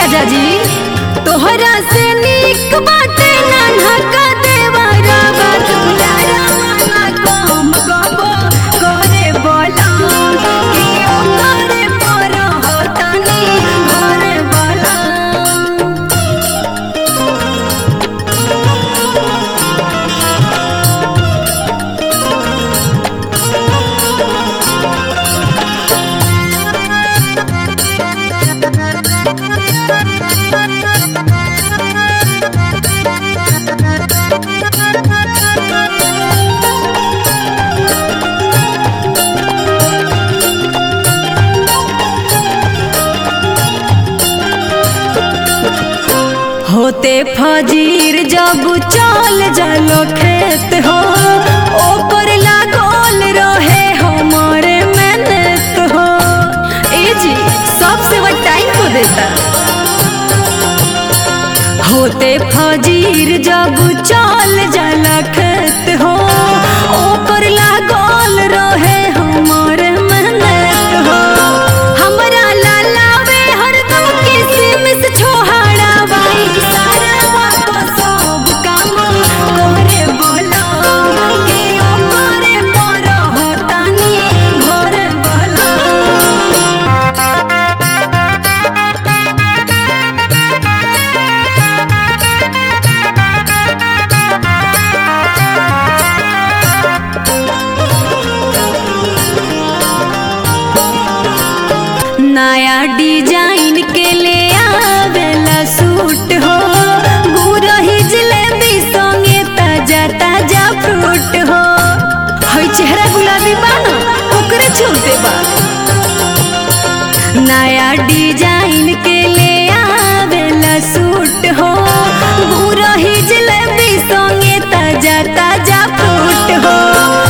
राजा जी तोहरा से नीक बाटे नान्हा का देवरा बात बुलारा वाला कम गबो करे बोला कि ओ करे पर होतानी घरे बोला होते फजीर जब चल जालो खेत हो ओपर लागल रहे हमारे मेहनत हो ए जी सबसे वो टाइम को देता होते फजीर जब चल जाला खेत हो ओपर लागल रहे हमारे मेहनत हो हमरा लालावे हरदम किसमिस छोहाड़ा बाई सारा वापस सब काम करे बोलो के ओ करे पर होतानी घरे बोलो नया डिजाइन के ले आवेला सूट हो गुरही जलेबी संगे ताजा ताजा फ्रूट हो हई चेहरा गुलाबी बा ना ओकरे छूते बा नया डिजाइन के ले आवेला सूट हो गुरही जलेबी संगे ताजा ताजा फ्रूट हो